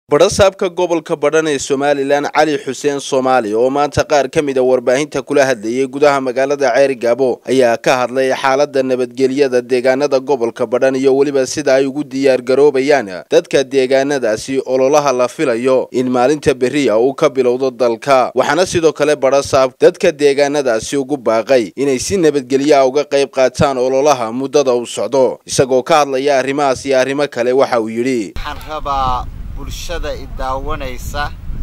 badhasaabka gobolka badhan ee somalilan cali xuseen soomaali oo maanta qaar ka mid a warbaahinta kula hadlayay gudaha magaalada ceeri gaabo ayaa ka hadlay xaalada nabadgelyada deegaanada gobolka badhan iyo weliba sida ay ugu diyaar garoobayaan dadka deegaanadaasi ololaha la filayo in maalinta beriya uu ka bilowdo dalka waxaana sidoo kale badhasaab dadka deegaanadaasi ugu baaqay inay si nabadgelya uga qayb qaataan ololaha muddada uu socdo isagoo ka hadlaya arrimahaas iyo arrimo kale waxa uu yidhi bulshada i daawanaysa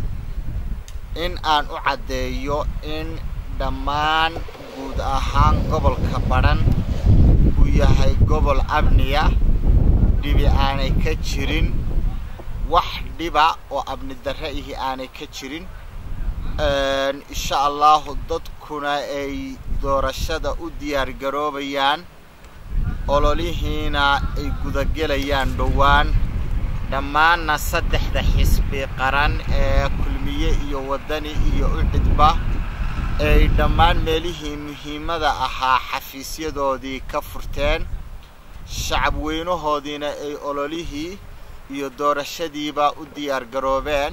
in aan u caddeeyo in dhammaan guud ahaan gobolka badhan uu yahay gobol amniya dhibi aanay ka jirin wax dhiba oo amni darre ihi aanay ka jirin insha allahu dadkuna ay doorashada u diyaar garoobayaan ololihiina ay gudagelayaan dhowaan dhammaanna saddexda xisbi qaran ee kulmiye iyo waddani iyo ucidba ay dhammaan meelihii muhiimada ahaa xafiisyadoodii ka furteen shacab weynahoodiina ay ololihii iyo doorashadiiba u diyaar garoobeen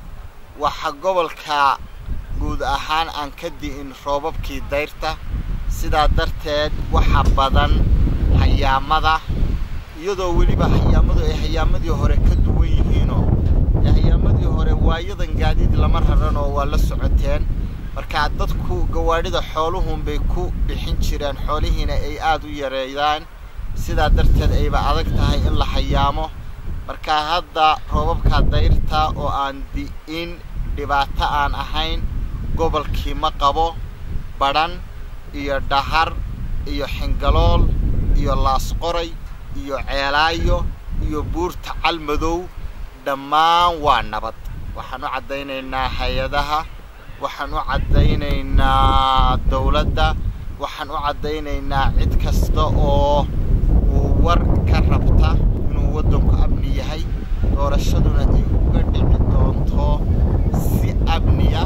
waxa gobolka guud ahaan aan ka di'in roobabkii dayrta sidaa darteed waxa badan hayaamada iyadoo weliba hayaamadu ay hayaamadii hore ka duwan yihiinoo hayaamadii hore waayadan gaadiid lama raran oo waa la socoteen markaa dadku gawaadhida xooluhunbay ku bixin jireen xoolihiina ay aada u yareeyaan sidaa darteed ayba adag tahay in la hayaamo markaa hadda roobabka dayrta oo aan di'in dhibaato aan ahayn gobolkii ma qabo badhan iyo dhahar iyo xingalool iyo laasqoray iyo ceelaayo iyo buurta calmadow dhammaan waa nabad waxaan u caddaynaynaa hay-adaha waxaan u caddaynaynaa dawladda waxaan u caddaynaynaa cid kasta oo uu war ka rabta inuu waddanku amni yahay doorashaduna ay uga dhici doonto si amniya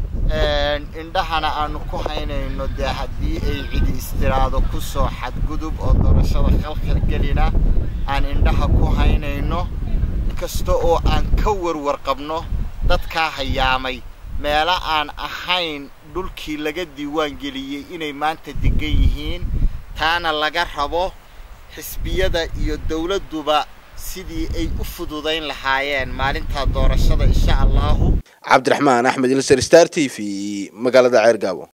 indhahana aanu ku haynayno dee haddii ay cidi istiraado kusoo xadgudub oo doorashada khalkhal gelina aan indhaha ku haynayno inkasta oo aan ka warwar qabno dadkaa hayaamay meelo aan ahayn dhulkii laga diiwaan geliyey inay maanta degan yihiin taana laga rabo xisbiyada iyo dawladduba sidii ay u fududayn lahaayeen maalintaa doorashada insha allahu cabdiraxmaan axmed ilser star t v magaalada ceergaabo